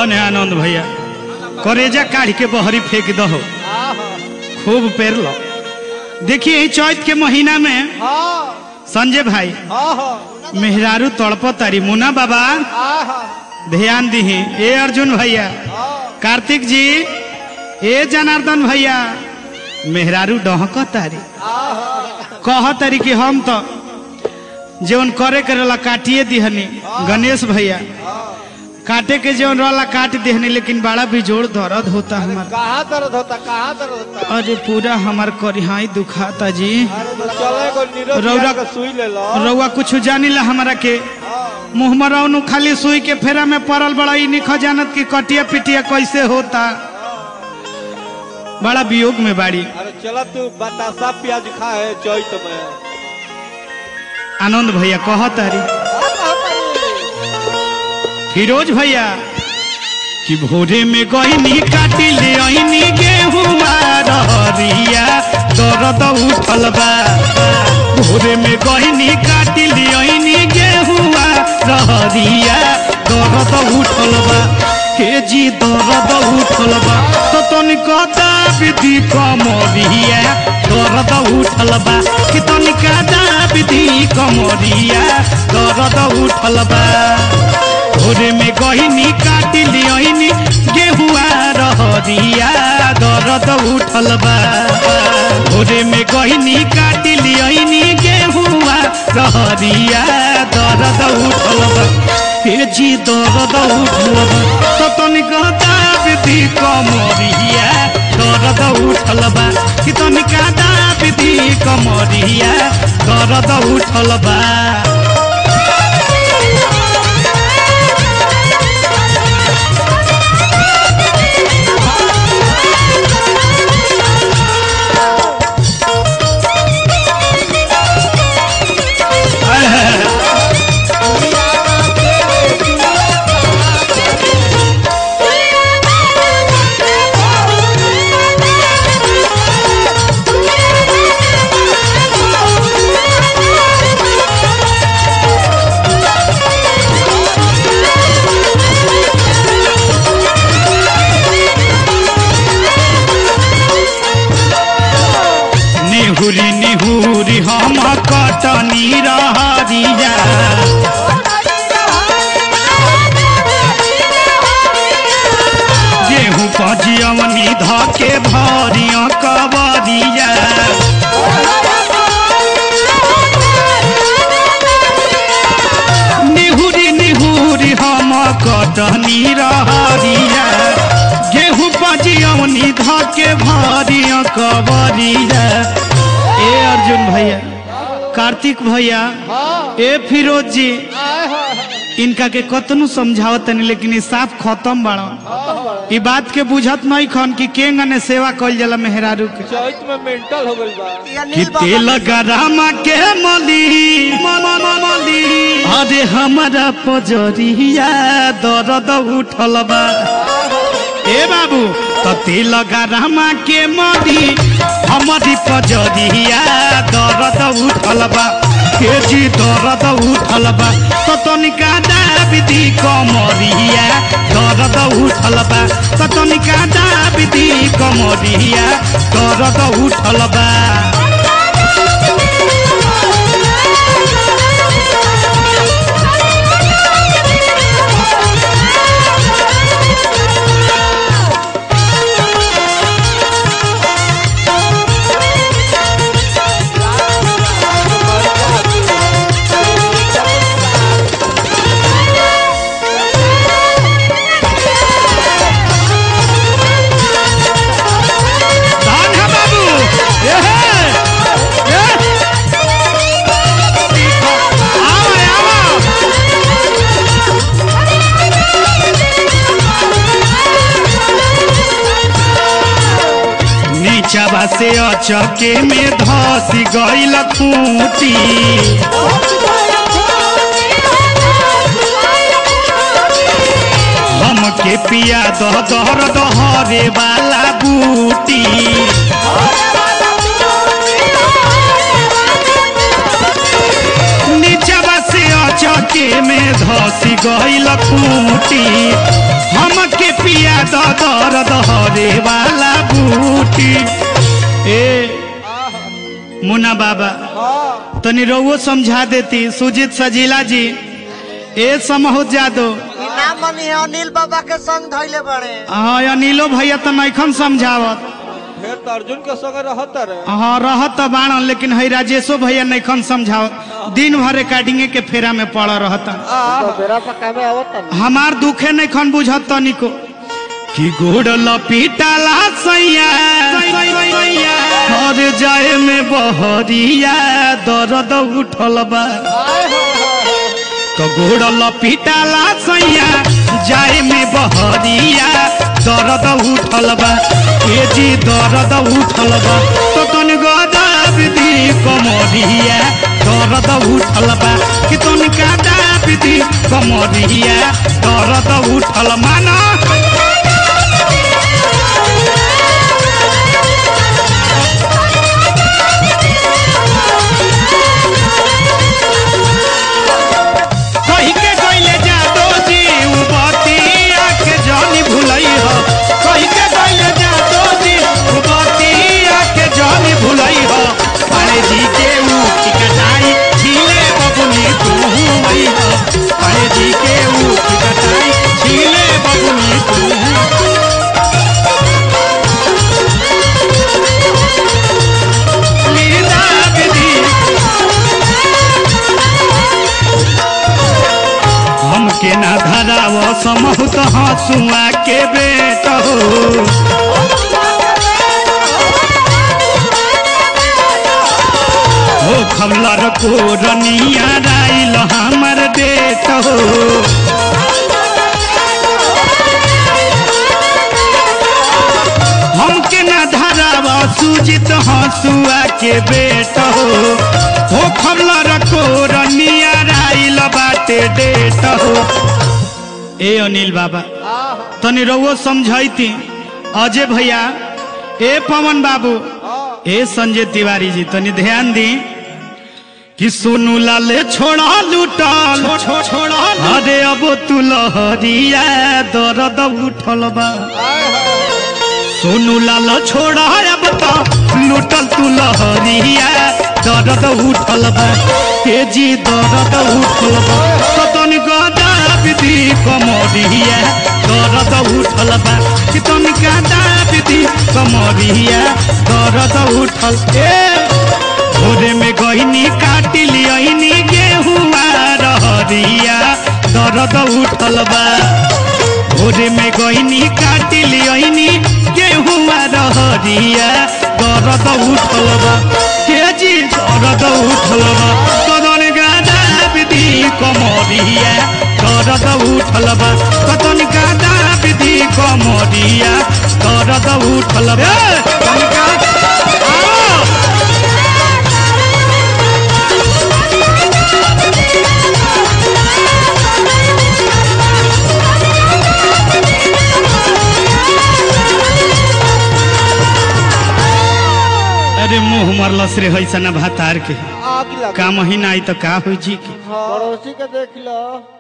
धन है आनंद भैया करेजा काढ़ के बहरी फेंक दहो आहा, खूब पेर लो देखिए ई चैत के महीना में हाँ, संजय भाई आहा, मेहरारू तड़प तारी मुना बाबा आहा, ध्यान दीही ए अर्जुन भैया हाँ, कार्तिक जी ए जनार्दन भैया मेहरारू डहक तारी आहा, कह तारी कि हम तो जवन करे के रहला काटिए दिहनी गणेश भैया काटे के जवन रहला काट दिहनी लेकिन बड़ा बिजोड़ दर्द होता हमार कहाँ दर्द होता कहाँ दर्द होता अरे पूरा हमार करिहाई दुखाता जी अरे तो चले को नीरज रौरा- बिहार का सुई ले लो रउआ कुछ जानी ला हमारा के हाँ, मुँह मरौनु खाली सुई के फेरा में पड़ल बड़ा ई निख जानत की कटिया पिटिया कैसे होता बड़ा वियोग में बाड़ी अरे चला तू बतासा प्याज खा है चैत में आनंद भैया कहत हरी फिरोज भैया कि भोरे में गईनी काटी ले आईनी गेहुआ रहरिया दर्द उठल बा भोरे में गईनी काटी ले आईनी गेहुआ रहरिया दर्द उठल बा हे जी दर्द उठल बा तो तनिका दाबिदी कमरिया दर्द उठल बा कि तनिका दाबिदी कमरिया दर्द उठल बा भोरे में गहिनी काटी लियनी गेहुआ रहरिया दर्द उठल बा भोरे में गहिनी काटी लियनी गेहुआ रहरिया दर्द उठल बा हे जी दर्द उठल बा तो तनिक दाबिदी कमरिया दर्द उठल बा कि तनिका दाबिदी कमरिया दर्द उठल बा निहुरी निहुरी हम कटनी रहरिया गेहूँ पजियवनी धके भरिया कबरिया निहुरी निहुरी हम कटनी रहरिया गेहूँ पजियवनी धके भरिया कबरिया ए अर्जुन भैया कार्तिक भैया हाँ, ए फिरोज जी आहा, इनका के कतनु समझावत तनी लेकिन ई साफ खत्म बाड़ा आहा, ई बात के बुझत नहीं खन कि केंग ने सेवा कइल जाला मेहरारू के चैत में मेंटल हो गई बा कि तेल गरमा के मली म- म- म- मली अरे हमारा पजरिया दर्द उठल बा ए बाबू तो तेल गरमा के मली हमारी पजरिया दर्द उठल बा के जी दर्द उठल बा तो तनिका दाबिदी कमरिया दर्द उठल बा तो तनिका दाबिदी कमरिया दर्द उठल बा धान है बाबू ये है ये आओ आओ नीचवा से अचके में धस गईल खूटी हमके पिया दह दहर दहरे वाला बूटी नीचवा से अचके में धस गईल खूटी हमके पिया दो दर्द हरे वाला बूटी ए मुन्ना बाबा हाँ तनी रउओ समझा देती सुजीत सजीला जी ए समहुत जादो इनाम मनी है अनिल बाबा के संग धैले बड़े हाँ अनिलो भैया तो नैखन समझावत फिर तो अर्जुन के संग रहता रे हाँ रहत तो बाणन लेकिन है राजेशो भैया नैखन समझावत दिन भर रिकॉर्डिंगे के फेरा में पड़ रहता बेरा पक्का में आवत हमार दुखे नैखन बुझत तनिको कि गोड़ लपीटाला सैया और जाए में बहरिया दर्द उठल बा तो गोड़ लपीटाला सैया जाए में बहरिया दर्द उठल बा ए जी दर्द उठल बा तो तन गदाब दी कमरिया दर्द उठल बा कि तन गदाब दी कमरिया दर्द उठल माना कही के गइले जादो जी उ बतिया के जानी भुलई हो कही के गइले जादो जी उ बतिया के जानी भुलई हो पाले जी के उ की कटाई छीले बबुनी तू हुई हो पाले जी के उ की कटाई छीले बबुनी तू लीला विधि हमके ना धराव समहुत हंसुआ के बेट हो हो खमलर को रनिया राइल हमर डेट हो हमके ना धराव सुजित हंसुआ के बेट हो हो खमलर को रनिया राइल बाटे डेट हो ए अनिल बाबा तनी रउओ समझैती अजय भैया ए पवन बाबू ए संजय तिवारी जी तनी ध्यान दी कि सोनू लाल छोड़ा लूटल छोड़ा अरे अब तू लहरिया दर्द उठल बा सोनू लाल छोड़ा अब तो लूटल तू लहरिया दर्द उठल बा ए जी दर्द उठल बा तो तनी गदा विधि कमरिया दर्द उठल बा कि तनी गदा विधि कमरिया दर्द उठल ए भोरे में गहनी काट लियनी गेहुआ रहरिया दर्द उठल बा भोरे में गहनी काट लियनी गेहुआ रहरिया दर्द उठल बा के जी दर्द उठल बा कदन गादा विधि कमरिया दर्द उठल बा कदन गादा विधि कमरिया दर्द उठल बा कनिका आओ अरे मुंह मरलस रे हैसा ना भातार के आग लगा का महीना आई तो का होई जी के पड़ोसी के देख लो